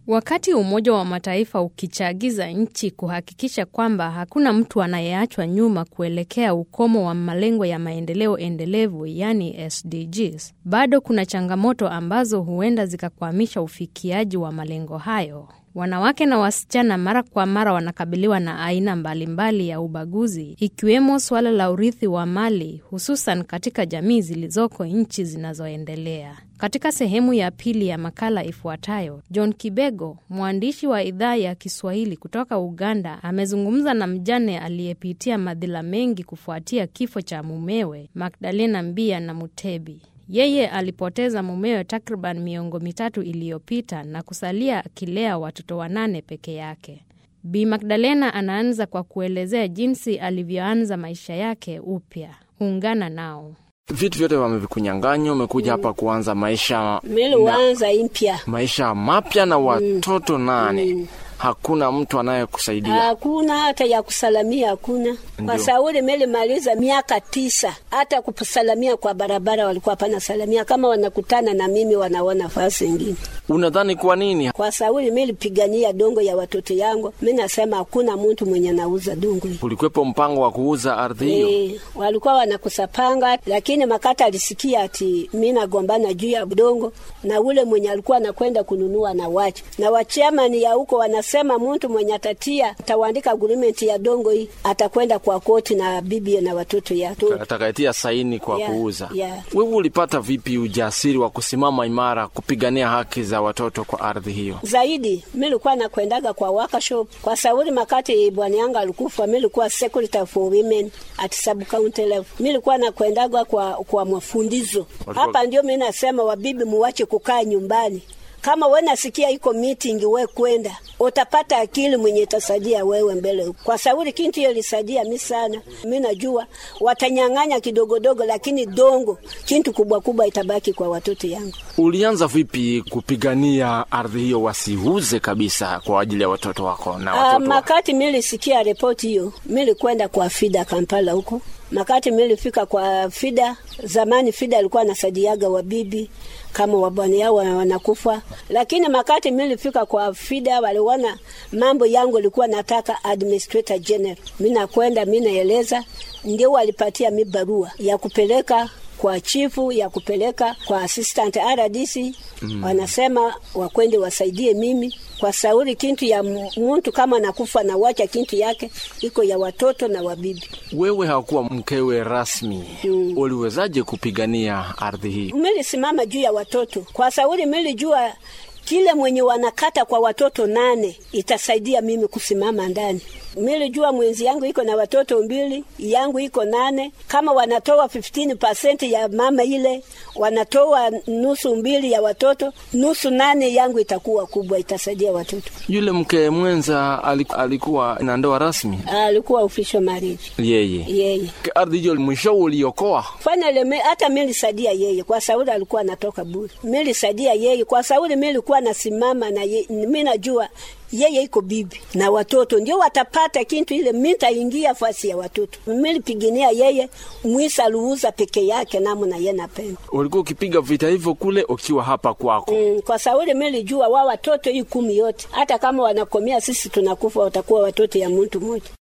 Wakati Umoja wa Mataifa ukichagiza nchi kuhakikisha kwamba hakuna mtu anayeachwa nyuma kuelekea ukomo wa malengo ya maendeleo endelevu yani SDGs, bado kuna changamoto ambazo huenda zikakwamisha ufikiaji wa malengo hayo. Wanawake na wasichana mara kwa mara wanakabiliwa na aina mbalimbali ya ubaguzi, ikiwemo suala la urithi wa mali, hususan katika jamii zilizoko nchi zinazoendelea. Katika sehemu ya pili ya makala ifuatayo, John Kibego, mwandishi wa idhaa ya Kiswahili kutoka Uganda, amezungumza na mjane aliyepitia madhila mengi kufuatia kifo cha mumewe Magdalena Mbia na Mutebi. Yeye alipoteza mumewe takriban miongo mitatu iliyopita na kusalia akilea watoto wanane peke yake. Bi Magdalena anaanza kwa kuelezea jinsi alivyoanza maisha yake upya. Ungana nao. Vitu vyote wamevikunyang'anya, umekuja hapa kuanza maisha Miliwanza impya, maisha mapya na watoto nane. Hakuna mtu anayekusaidia. hakuna hata ya kusalamia, hakuna kwa Ndio. sauli milimaliza miaka tisa, hata kusalamia kwa barabara walikuwa hapana salamia. Kama wanakutana na mimi wanaona fasi ingine Unadhani kwa nini? kwa sauli milipigania dongo ya watoto yangu. Mi nasema hakuna mtu mwenye nauza dongo hii. Ulikuwepo mpango wa kuuza ardhi hiyo? E, walikuwa wanakusapanga, lakini Makata alisikia ati mi nagombana juu ya udongo na ule mwenye alikuwa anakwenda kununua na wacha na wachamani ya huko wanasema mtu mwenye atatia atawaandika agreement ya dongo hii atakwenda kwa koti na bibi na watoto yake. atakayetia saini kwa Yeah, kuuza. yeah. Wewe ulipata vipi ujasiri wa kusimama imara kupigania haki za watoto kwa ardhi hiyo? zaidi milikuwa nakwendaga kwa workshop kwa sauli makati bwana yangu alikufa, milikuwa secretary for women at sub county level. Milikuwa nakwendaga kwa kwa mafundizo Walikuwa- hapa. Ndio mimi nasema wabibi, muwache kukaa nyumbani. Kama we nasikia iko meeting, we kwenda utapata akili mwenye itasaidia wewe mbele. Kwa sauli kintu hiyo ilisaidia mi sana. Mi najua watanyang'anya kidogodogo, lakini dongo kintu kubwa kubwa itabaki kwa watoto yangu. Ulianza vipi kupigania ardhi hiyo wasiuze kabisa kwa ajili ya watoto wako na Ah, watoto wako? makati milisikia ripoti hiyo, milikwenda kwa FIDA Kampala huko. Makati milifika kwa FIDA, zamani FIDA alikuwa anasaidiaga wabibi kama wabwana yao wana- wanakufa, lakini makati milifika kwa FIDA waliona mambo yangu ilikuwa nataka administrator general, mi nakwenda mi naeleza, ndio walipatia mi barua ya kupeleka kwa chifu ya kupeleka kwa assistant RDC wanasema wakwende wasaidie mimi kwa sauri kintu ya m- muntu kama nakufa na wacha kintu yake iko ya watoto na wabibi. Wewe hakuwa mkewe rasmi, uliwezaje kupigania ardhi hii? Milisimama juu ya watoto kwa sauri milijua kile mwenye wanakata kwa watoto nane itasaidia mimi kusimama ndani. Milijua mwenzi yangu iko na watoto mbili, yangu iko nane. Kama wanatoa 15% ya mama ile, wanatoa nusu mbili ya watoto, nusu nane yangu itakuwa kubwa, itasaidia watoto. Yule mke mwenza aliku- alikuwa na ndoa rasmi Alikuwa official marriage yeye. yeye Ardhi hiyo mwisho uliokoa. Finally, me, hata milisaidia yeye kwa sauli alikuwa anatoka bure. Milisaidia yeye kwa sauli milikuwa nasimama na ye, mi najua yeye iko bibi na watoto ndio watapata kintu ile, mitaingia fasi ya watoto. Milipigania yeye mwisa luuza peke yake namna ye napenda Ulikuwa ukipiga vita hivyo kule ukiwa hapa kwako. mm, kwa sauli milijua wa watoto hii kumi yote, hata kama wanakomea sisi tunakufa, watakuwa watoto ya mtu mmoja.